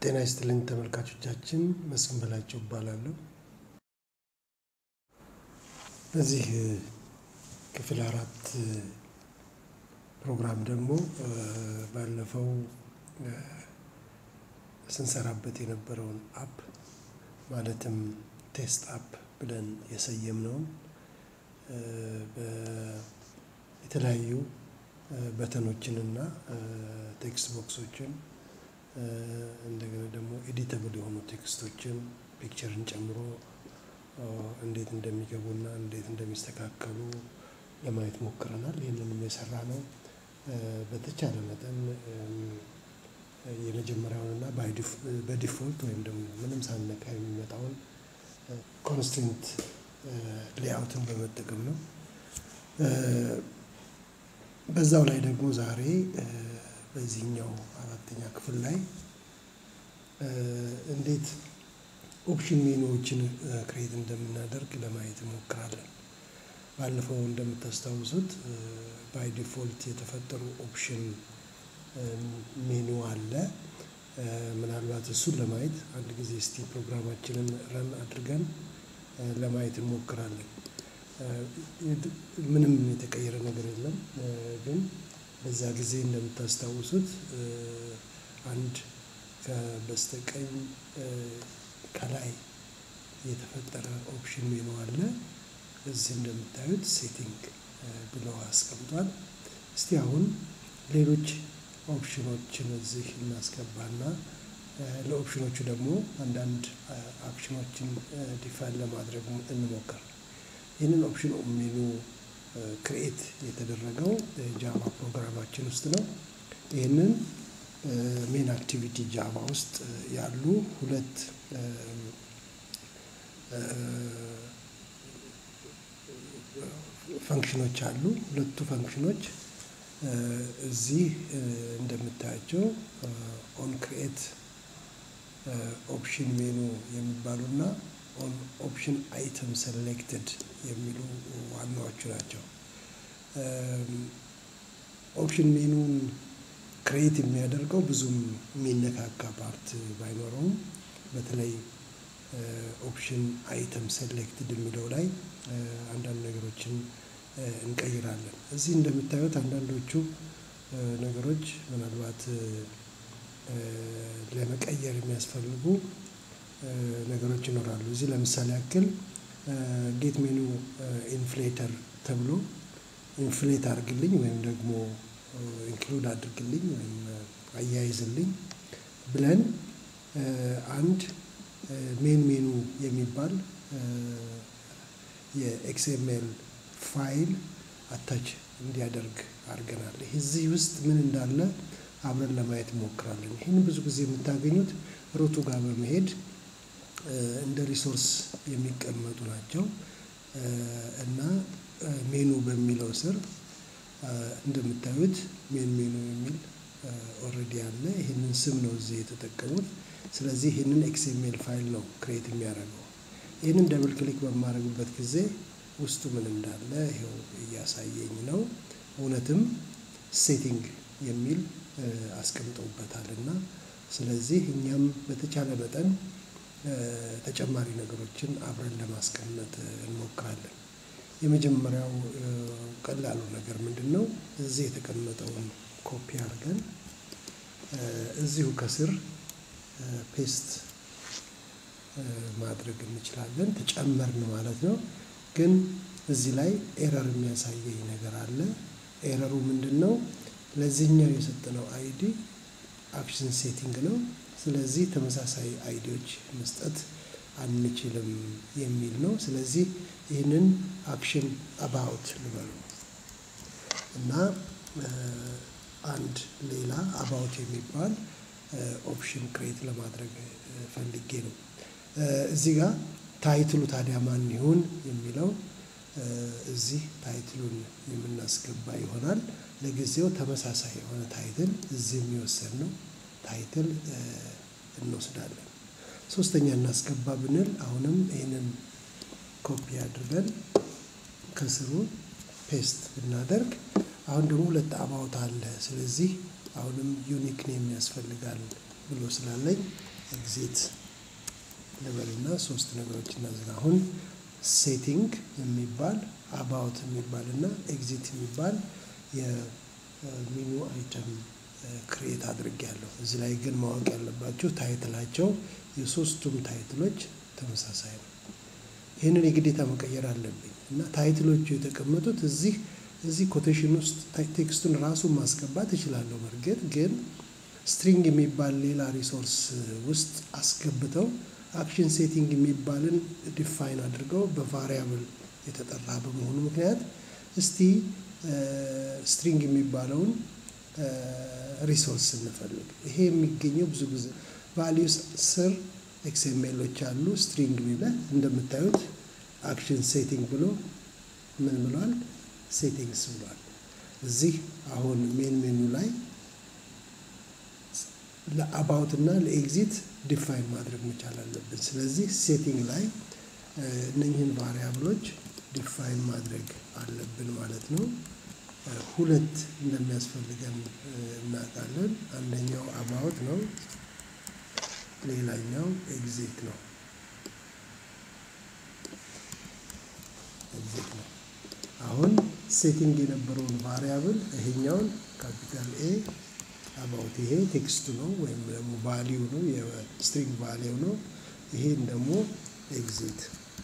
ጤና ይስጥልኝ ተመልካቾቻችን መስፍን በላቸው እባላለሁ። በዚህ ክፍል አራት ፕሮግራም ደግሞ ባለፈው ስንሰራበት የነበረውን አፕ ማለትም ቴስት አፕ ብለን የሰየምነውን የተለያዩ በተኖችንና ቴክስት ቦክሶችን እንደገና ደግሞ ኤዲተብል የሆኑ ቴክስቶችን ፒክቸርን ጨምሮ እንዴት እንደሚገቡና እንዴት እንደሚስተካከሉ ለማየት ሞክረናል። ይህንንም የሰራ ነው በተቻለ መጠን የመጀመሪያውንና በዲፎልት ወይም ደግሞ ምንም ሳነካ የሚመጣውን ኮንስትንት ሌአውትን በመጠቀም ነው። በዛው ላይ ደግሞ ዛሬ በዚህኛው አራተኛ ክፍል ላይ እንዴት ኦፕሽን ሜኑዎችን ክሬት እንደምናደርግ ለማየት እንሞክራለን። ባለፈው እንደምታስታውሱት ባይ ዲፎልት የተፈጠሩ ኦፕሽን ሜኑ አለ። ምናልባት እሱን ለማየት አንድ ጊዜ እስቲ ፕሮግራማችንን ረን አድርገን ለማየት እንሞክራለን። ምንም የተቀየረ ነገር የለም። ግን በዛ ጊዜ እንደምታስታውሱት አንድ ከበስተቀኝ ከላይ የተፈጠረ ኦፕሽን ሜኑ አለ። እዚህ እንደምታዩት ሴቲንግ ብለው አስቀምጧል። እስቲ አሁን ሌሎች ኦፕሽኖችን እዚህ እናስገባና ለኦፕሽኖቹ ደግሞ አንዳንድ አክሽኖችን ዲፋይን ለማድረግ እንሞክር። ይህንን ኦፕሽን ሜኑ ክሬኤት የተደረገው ጃቫ ፕሮግራማችን ውስጥ ነው። ይህንን ሜን አክቲቪቲ ጃቫ ውስጥ ያሉ ሁለት ፈንክሽኖች አሉ። ሁለቱ ፈንክሽኖች እዚህ እንደምታያቸው ኦን ክሬኤት ኦፕሽን ሜኑ የሚባሉና ኦን ኦፕሽን አይተም ሴሌክትድ የሚሉ ዋናዎቹ ናቸው። ኦፕሽን ሜኑን ክሬት የሚያደርገው ብዙም የሚነካካ ፓርት ባይኖረውም በተለይ ኦፕሽን አይተም ሴሌክትድ የሚለው ላይ አንዳንድ ነገሮችን እንቀይራለን። እዚህ እንደምታዩት አንዳንዶቹ ነገሮች ምናልባት ለመቀየር የሚያስፈልጉ ነገሮች ይኖራሉ። እዚህ ለምሳሌ ያክል ጌት ሜኑ ኢንፍሌተር ተብሎ ኢንፍሌት አድርግልኝ ወይም ደግሞ ኢንክሉድ አድርግልኝ ወይም አያይዝልኝ ብለን አንድ ሜን ሜኑ የሚባል የኤክስኤምኤል ፋይል አታች እንዲያደርግ አድርገናል። እዚህ ውስጥ ምን እንዳለ አብረን ለማየት እንሞክራለን። ይህን ብዙ ጊዜ የምታገኙት ሩቱ ጋር በመሄድ እንደ ሪሶርስ የሚቀመጡ ናቸው እና ሜኑ በሚለው ስር እንደምታዩት ሜን ሜኑ የሚል ኦልሬዲ አለ። ይህንን ስም ነው እዚህ የተጠቀሙት። ስለዚህ ይህንን ኤክስኤምኤል ፋይል ነው ክሬት የሚያደርገው። ይህንን ደብል ክሊክ በማድረግበት ጊዜ ውስጡ ምን እንዳለ ይኸው እያሳየኝ ነው። እውነትም ሴቲንግ የሚል አስቀምጠውበታል እና ስለዚህ እኛም በተቻለ መጠን ተጨማሪ ነገሮችን አብረን ለማስቀመጥ እንሞክራለን። የመጀመሪያው ቀላሉ ነገር ምንድን ነው? እዚህ የተቀመጠውን ኮፒ አድርገን እዚሁ ከስር ፔስት ማድረግ እንችላለን። ተጨመርን ማለት ነው። ግን እዚህ ላይ ኤረር የሚያሳየኝ ነገር አለ። ኤረሩ ምንድን ነው? ለዚህኛው የሰጠነው አይዲ አክሽን ሴቲንግ ነው። ስለዚህ ተመሳሳይ አይዲዎች መስጠት አንችልም የሚል ነው። ስለዚህ ይህንን አክሽን አባውት ልበሉ እና አንድ ሌላ አባውት የሚባል ኦፕሽን ክሬት ለማድረግ ፈልጌ ነው። እዚህ ጋር ታይትሉ ታዲያ ማን ይሁን የሚለው እዚህ ታይትሉን የምናስገባ ይሆናል። ለጊዜው ተመሳሳይ የሆነ ታይትል እዚህ የሚወሰድ ነው። ታይትል እንወስዳለን። ሶስተኛ እናስገባ ብንል አሁንም ይህንን ኮፒ አድርገን ከስሩ ፔስት ብናደርግ አሁን ደግሞ ሁለት አባውት አለ። ስለዚህ አሁንም ዩኒክ ኔም ያስፈልጋል ብሎ ስላለኝ ኤግዚት ልበልና ሶስት ነገሮች እናዝጋ። አሁን ሴቲንግ የሚባል አባውት የሚባል እና ኤግዚት የሚባል የሚኑ አይተም ክሬት አድርጌያለሁ። እዚህ ላይ ግን ማወቅ ያለባችሁ ታይትላቸው የሶስቱም ታይትሎች ተመሳሳይ ነው። ይህንን የግዴታ መቀየር አለብኝ እና ታይትሎቹ የተቀመጡት እዚህ እዚህ ኮቴሽን ውስጥ ቴክስቱን ራሱን ማስገባት እችላለሁ። በእርግጥ ግን ስትሪንግ የሚባል ሌላ ሪሶርስ ውስጥ አስገብተው አክሽን ሴቲንግ የሚባልን ዲፋይን አድርገው በቫሪያብል የተጠራ በመሆኑ ምክንያት እስቲ ስትሪንግ የሚባለውን ሪሶርስ እንፈልግ። ይሄ የሚገኘው ብዙ ጊዜ ቫሊዩስ ስር ኤክስኤምኤሎች አሉ። ስትሪንግ የሚለ እንደምታዩት አክሽን ሴቲንግ ብሎ ምን ብሏል? ሴቲንግስ ብሏል። እዚህ አሁን ሜን ሜኑ ላይ ለአባውት እና ለኤግዚት ዲፋይን ማድረግ መቻል አለብን። ስለዚህ ሴቲንግ ላይ እነኝህን ቫሪያብሎች ዲፋይን ማድረግ አለብን ማለት ነው። ሁለት እንደሚያስፈልገን እናውቃለን። አንደኛው አባውት ነው፣ ሌላኛው ኤግዚት ነው። ኤግዚት ነው። አሁን ሴቲንግ የነበረውን ቫሪያብል ይሄኛውን ካፒታል ኤ አባውት ይሄ ቴክስቱ ነው ወይም ደግሞ ቫሊዩ ነው የስትሪንግ ቫሊዩ ነው። ይሄን ደግሞ ኤግዚት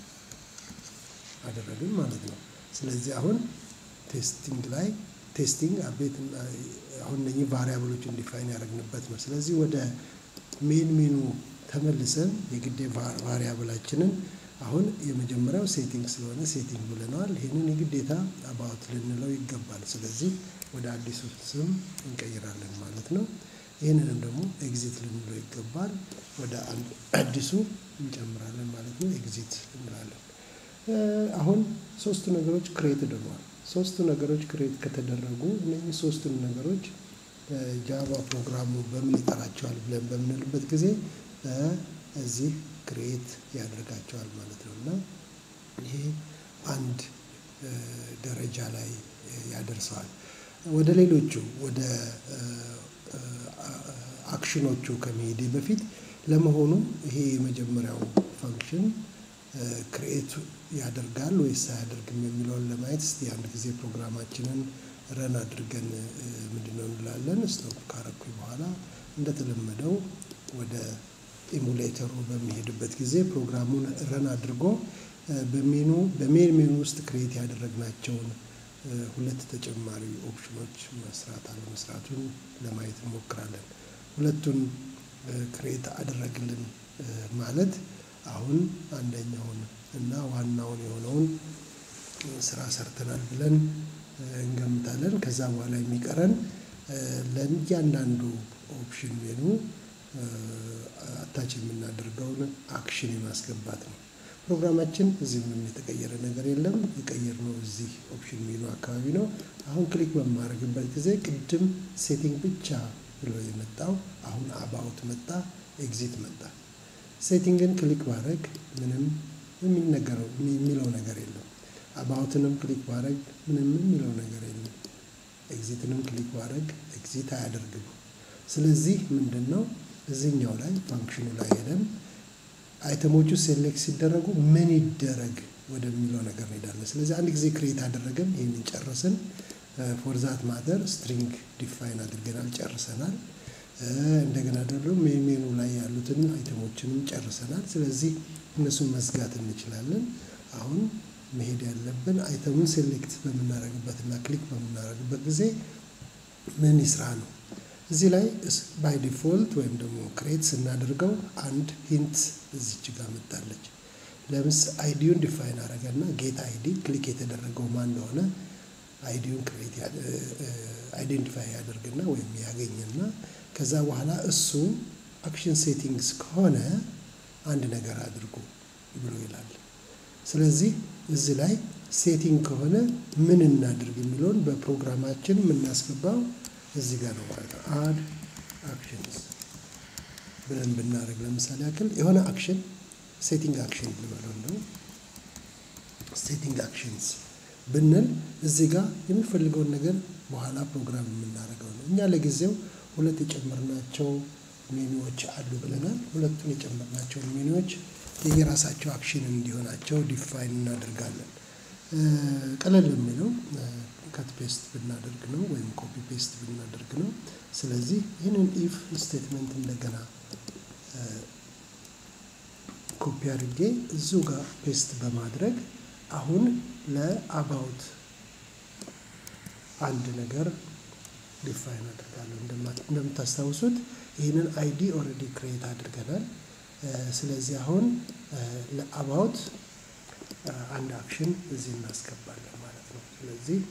አደረግን ማለት ነው። ስለዚህ አሁን ቴስቲንግ ላይ ቴስቲንግ አቤት አሁን እነኚህ ቫሪያብሎችን ዲፋይን ያደረግንበት ነው። ስለዚህ ወደ ሜን ሜኑ ተመልሰን የግዴ ቫሪያብላችንን አሁን የመጀመሪያው ሴቲንግ ስለሆነ ሴቲንግ ብለነዋል። ይህንን የግዴታ አባውት ልንለው ይገባል። ስለዚህ ወደ አዲሱ ስም እንቀይራለን ማለት ነው። ይህንንም ደግሞ ኤግዚት ልንለው ይገባል። ወደ አዲሱ እንጨምራለን ማለት ነው። ኤግዚት እንላለን። አሁን ሶስቱ ነገሮች ክሬት ሆነዋል። ሶስቱ ነገሮች ክሬት ከተደረጉ እነዚህ ሶስቱን ነገሮች ጃቫ ፕሮግራሙ በምን ይጠራቸዋል ብለን በምንልበት ጊዜ እዚህ ክሬት ያደርጋቸዋል ማለት ነው እና ይሄ አንድ ደረጃ ላይ ያደርሰዋል። ወደ ሌሎቹ ወደ አክሽኖቹ ከመሄዴ በፊት ለመሆኑ ይሄ የመጀመሪያው ፋንክሽን ክሬት ያደርጋል ወይስ አያደርግም የሚለውን ለማየት እስቲ አንድ ጊዜ ፕሮግራማችንን ረን አድርገን ምንድነው እንላለን። ስቶፕ ካረኩኝ በኋላ እንደተለመደው ወደ ኢሙሌተሩ በሚሄድበት ጊዜ ፕሮግራሙን ረን አድርጎ በሜኑ በሜን ሜኑ ውስጥ ክሬት ያደረግናቸውን ሁለት ተጨማሪ ኦፕሽኖች መስራት አለመስራቱን ለማየት እንሞክራለን። ሁለቱን ክሬት አደረግልን ማለት አሁን አንደኛውን እና ዋናውን የሆነውን ስራ ሰርተናል ብለን እንገምታለን። ከዛ በኋላ የሚቀረን ለእያንዳንዱ ኦፕሽን ሜኑ አታች የምናደርገውን አክሽን የማስገባት ነው። ፕሮግራማችን እዚህ ምንም የተቀየረ ነገር የለም። የቀየርነው እዚህ ኦፕሽን ሜኑ አካባቢ ነው። አሁን ክሊክ በማድረግበት ጊዜ ቅድም ሴቲንግ ብቻ ብሎ የመጣው አሁን አባውት መጣ፣ ኤግዚት መጣ። ሴቲንግን ክሊክ ማድረግ ምንም የሚነገረው የሚለው ነገር የለም። አባውትንም ክሊክ ማድረግ ምንም የሚለው ነገር የለም። ኤግዚትንም ክሊክ ማድረግ ኤግዚት አያደርግም። ስለዚህ ምንድን ነው እዚህኛው ላይ ፋንክሽኑ ላይ ሄደን አይተሞቹ ሴሌክት ሲደረጉ ምን ይደረግ ወደሚለው ነገር እንሄዳለን። ስለዚህ አንድ ጊዜ ክሬት አደረገን፣ ይህንን ጨረስን። ፎርዛት ማተር ስትሪንግ ዲፋይን አድርገናል፣ ጨርሰናል። እንደገና ደግሞ ሜን ሜኑ ላይ ያሉትን አይተሞችንም ጨርሰናል። ስለዚህ እነሱን መዝጋት እንችላለን። አሁን መሄድ ያለብን አይተሙን ሴሌክት በምናደርግበት እና ክሊክ በምናደርግበት ጊዜ ምን ይስራ ነው። እዚህ ላይ ባይ ዲፎልት ወይም ደግሞ ክሬት ስናደርገው አንድ ሂንት እዚች ጋር መጣለች። ለምስ አይዲውን ዲፋይን አደረገና ጌት አይዲ ክሊክ የተደረገው ማን እንደሆነ አይዲውን ክሬት አይዴንቲፋይ ያደርግና ወይም ያገኝና ከዛ በኋላ እሱ አክሽን ሴቲንግስ ከሆነ አንድ ነገር አድርጉ ብሎ ይላል። ስለዚህ እዚህ ላይ ሴቲንግ ከሆነ ምን እናድርግ የሚለውን በፕሮግራማችን የምናስገባው እዚህ ጋር ነው ማለት ነው። አድ አክሽንስ ብለን ብናደርግ ለምሳሌ ያክል የሆነ አክሽን ሴቲንግ አክሽን ልበለው እንደው ሴቲንግ አክሽንስ ብንል እዚህ ጋር የሚፈልገውን ነገር በኋላ ፕሮግራም የምናደርገው ነው። እኛ ለጊዜው ሁለት የጨመርናቸው ሜኒዎች አሉ ብለናል። ሁለቱን የጨመርናቸውን ሜኒዎች የየራሳቸው አክሽን እንዲሆናቸው ዲፋይን እናደርጋለን። ቀለል የሚለው ከት ፔስት ብናደርግ ነው ወይም ኮፒ ፔስት ብናደርግ ነው። ስለዚህ ይህንን ኢፍ ስቴትመንት እንደገና ኮፒ አድርጌ እዚሁ ጋር ፔስት በማድረግ አሁን ለአባውት አንድ ነገር ዲፋይን አድርጋለሁ። እንደምታስታውሱት ይህንን አይዲ ኦልሬዲ ክሬት አድርገናል። ስለዚህ አሁን ለአባውት አንድ አክሽን እዚህ እናስገባለን ማለት ነው። ስለዚህ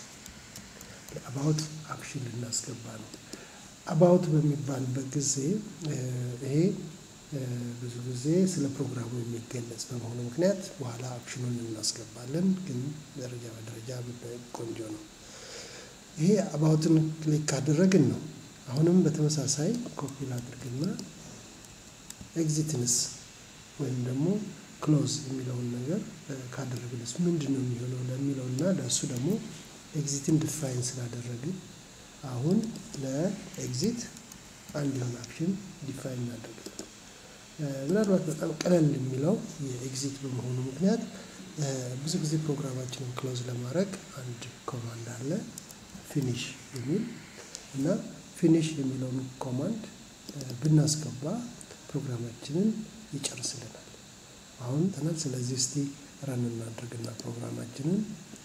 ለአባውት አክሽን ልናስገባ ነው። አባውት በሚባልበት ጊዜ ይሄ ብዙ ጊዜ ስለ ፕሮግራሙ የሚገለጽ በመሆኑ ምክንያት በኋላ አክሽኑን እናስገባለን፣ ግን ደረጃ በደረጃ ቆንጆ ነው። ይሄ አባውትን ክሊክ ካደረግን ነው። አሁንም በተመሳሳይ ኮፒ ላድርግና ኤግዚትንስ ወይም ደግሞ ክሎዝ የሚለውን ነገር ካደረግንስ ምንድን ነው የሚሆነው ለሚለውና ለእሱ ደግሞ ኤግዚትን ዲፋይን ስላደረግን አሁን ለኤግዚት አንድ የሆነ አክሽን ዲፋይን እናደርጋለን። ምናልባት በጣም ቀለል የሚለው የኤግዚት በመሆኑ ምክንያት ብዙ ጊዜ ፕሮግራማችንን ክሎዝ ለማድረግ አንድ ኮማንድ አለ ፊኒሽ የሚል እና ፊኒሽ የሚለውን ኮማንድ ብናስገባ ፕሮግራማችንን ይጨርስልናል። አሁን ተናል። ስለዚህ እስቲ ረን እናድርግና ፕሮግራማችንን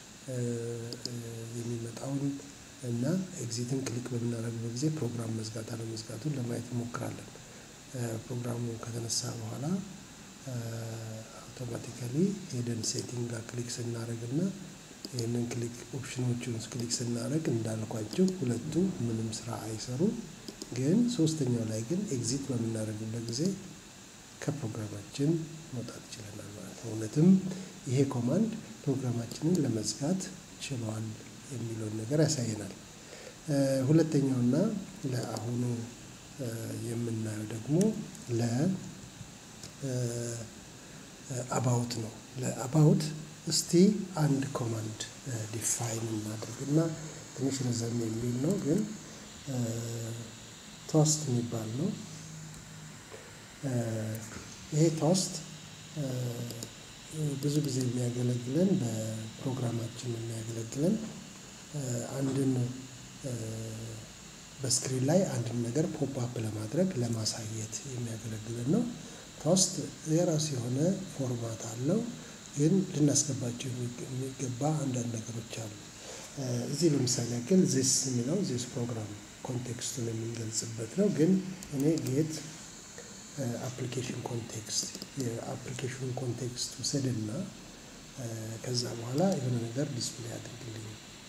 የሚመጣውን እና ኤግዚትን ክሊክ በምናደርግበት ጊዜ ፕሮግራም መዝጋት አለመዝጋቱን ለማየት እንሞክራለን። ፕሮግራሙ ከተነሳ በኋላ አውቶማቲካሊ ሄደን ሴቲንግ ጋር ክሊክ ስናደርግና ይህንን ክሊክ ኦፕሽኖቹን ክሊክ ስናደርግ እንዳልኳቸው ሁለቱ ምንም ስራ አይሰሩም። ግን ሶስተኛው ላይ ግን ኤግዚት በምናደርግበት ጊዜ ከፕሮግራማችን መውጣት ይችለናል ማለት ነው። እውነትም ይሄ ኮማንድ ፕሮግራማችንን ለመዝጋት ችሏል የሚለውን ነገር ያሳየናል። ሁለተኛውና ለአሁኑ የምናየው ደግሞ ለአባውት ነው። ለአባውት እስቲ አንድ ኮማንድ ዲፋይን እናድርግና ትንሽ ረዘም የሚል ነው ግን ቶስት የሚባል ነው። ይሄ ቶስት ብዙ ጊዜ የሚያገለግለን በፕሮግራማችን የሚያገለግለን አንድን በስክሪን ላይ አንድን ነገር ፖፕ አፕ ለማድረግ ለማሳየት የሚያገለግለን ነው። ቶስት የራሱ የሆነ ፎርማት አለው፣ ግን ልናስገባቸው የሚገባ አንዳንድ ነገሮች አሉ። እዚህ ለምሳሌ ያክል ዚስ የሚለው ዚስ ፕሮግራም ኮንቴክስቱን የምንገልጽበት ነው። ግን እኔ ጌት አፕሊኬሽን ኮንቴክስት የአፕሊኬሽኑን ኮንቴክስት ውሰድና ከዛ በኋላ የሆነ ነገር ዲስፕሌይ አድርግልኝ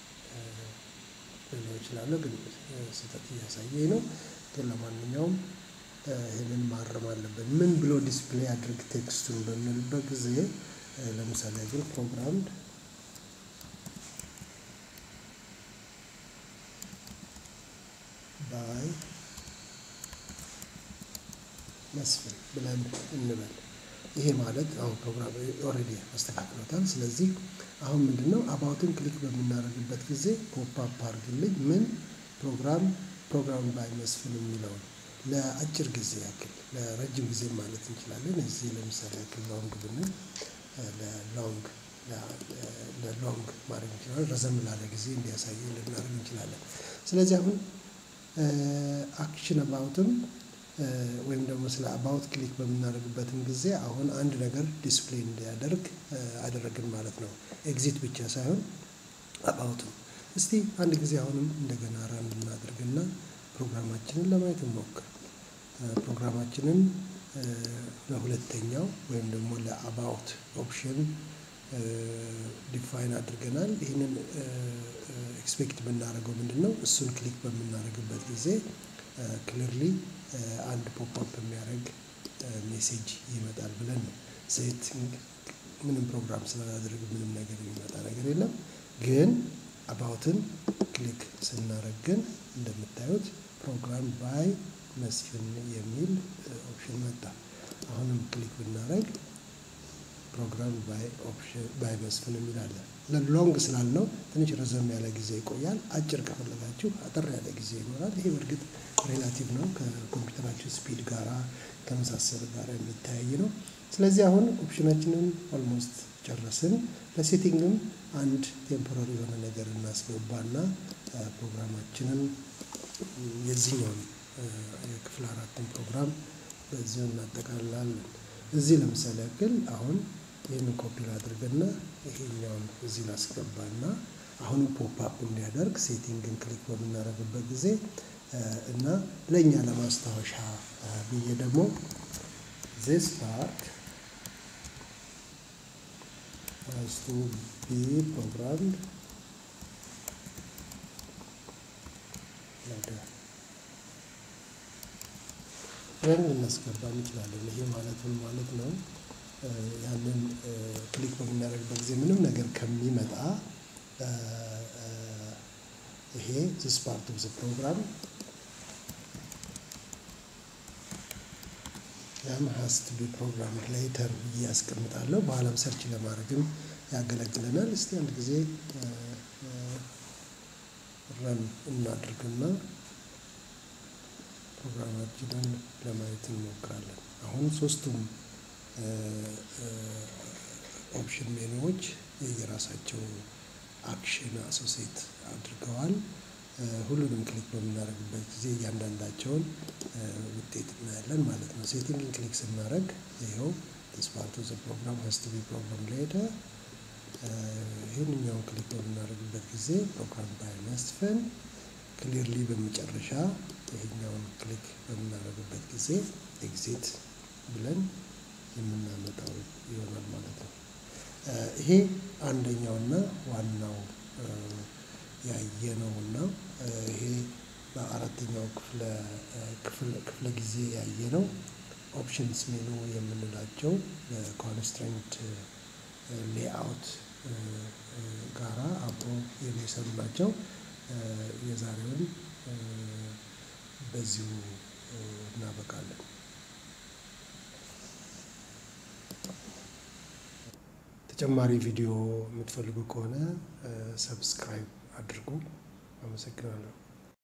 ልለው እችላለሁ። ግን ስህተት እያሳየኝ ነው። ግን ለማንኛውም ይህንን ማረም አለብን። ምን ብሎ ዲስፕሌይ አድርግ ቴክስቱን በምንልበት ጊዜ ለምሳሌ ግን ፕሮግራም ባይ መስፍን ብለን እንበል። ይሄ ማለት አሁን ፕሮግራም ኦልሬዲ አስተካክሎታል። ስለዚህ አሁን ምንድን ነው አባውትን ክሊክ በምናደርግበት ጊዜ ፖፕ አፕ አድርግልኝ ምን ፕሮግራም ፕሮግራም ባይ መስፍን የሚለውን ለአጭር ጊዜ ያክል ለረጅም ጊዜ ማለት እንችላለን። እዚህ ለምሳሌ ያክል ሎንግ ብንል ለሎንግ ለሎንግ ማድረግ እንችላለን። ረዘም ላለ ጊዜ እንዲያሳየን ልናደርግ እንችላለን። ስለዚህ አሁን አክሽን አባውትም ወይም ደግሞ ስለ አባውት ክሊክ በምናደርግበትም ጊዜ አሁን አንድ ነገር ዲስፕሌይ እንዲያደርግ አደረግን ማለት ነው። ኤግዚት ብቻ ሳይሆን አባውትም። እስቲ አንድ ጊዜ አሁንም እንደገና ራን እናድርግና ፕሮግራማችንን ለማየት እንሞክር። ፕሮግራማችንን ለሁለተኛው ወይም ደግሞ ለአባውት ኦፕሽን ዲፋይን አድርገናል። ይህንን ኤክስፔክት የምናደርገው ምንድን ነው? እሱን ክሊክ በምናደርግበት ጊዜ ክሊርሊ አንድ ፖፕ አፕ የሚያደርግ ሜሴጅ ይመጣል ብለን ነው። ሴቲንግ ምንም ፕሮግራም ስላላደረግ ምንም ነገር የሚመጣ ነገር የለም። ግን አባውትን ክሊክ ስናደርግ ግን እንደምታዩት ፕሮግራም ባይ መስፍን የሚል ኦፕሽን መጣ። አሁንም ክሊክ ብናደርግ ፕሮግራም ባይ መስፍን የሚል አለ። ሎንግ ስላልነው ትንሽ ረዘም ያለ ጊዜ ይቆያል። አጭር ከፈለጋችሁ አጠር ያለ ጊዜ ይኖራል። ይሄ በእርግጥ ሬላቲቭ ነው፣ ከኮምፒውተራችን ስፒድ ጋራ ከመሳሰል ጋር የሚተያይ ነው። ስለዚህ አሁን ኦፕሽናችንን ኦልሞስት ጨረስን። ለሴቲንግም አንድ ቴምፖራሪ የሆነ ነገር እናስገባና ፕሮግራማችንን የዚህኛውን የክፍል አራትን ፕሮግራም በዚሁ እናጠቃልላለን። እዚህ ለምሳሌ ያክል አሁን ይህንን ኮፒ ላድርግና ይሄኛውን እዚህ ላስገባና አሁንም ፖፕ አፕ እንዲያደርግ ሴቲንግን ክሊክ በምናደርግበት ጊዜ እና ለእኛ ለማስታወሻ ብዬ ደግሞ ዚስ ፓርት has to be programmed like that. ብለን ልናስገባ እንችላለን። ይሄ ማለት ምን ማለት ነው? ያንን ክሊክ በምናደርግበት ጊዜ ምንም ነገር ከሚመጣ ይሄ ዚስ ፓርት ኦፍ ዘ ፕሮግራም ያም ሀስ ቱ ቢ ፕሮግራም ሌተር ብዬ ያስቀምጣለሁ። በኋላም ሰርች ለማድረግም ያገለግለናል። እስቲ አንድ ጊዜ ረን እናድርግና ፕሮግራማችንን ለማየት እንሞክራለን። አሁን ሶስቱም ኦፕሽን ሜኑዎች የየራሳቸው አክሽን አሶሴት አድርገዋል። ሁሉንም ክሊክ በምናደርግበት ጊዜ እያንዳንዳቸውን ውጤት እናያለን ማለት ነው። ሴቲንግን ክሊክ ስናደርግ ይኸው ፓርት ኦፍ ዘ ፕሮግራም ሀስ ቱ ቢ ፕሮግራም ሌተር ይህንኛውን ክሊክ በምናደርግበት ጊዜ ፕሮግራም ባይ መስፍን ክሊርሊ በመጨረሻ ይሄኛውን ክሊክ በምናደርግበት ጊዜ ኤግዚት ብለን የምናመጣው ይሆናል ማለት ነው። ይሄ አንደኛውና ዋናው ያየነውና ይሄ በአራተኛው ክፍለ ጊዜ ያየነው ኦፕሽንስ ሜኑ የምንላቸው በኮንስትሬንት ሌአውት ጋራ አብሮ የሚሰሩ ናቸው። የዛሬውን በዚሁ እናበቃለን። ተጨማሪ ቪዲዮ የምትፈልጉ ከሆነ ሰብስክራይብ አድርጉ። አመሰግናለሁ።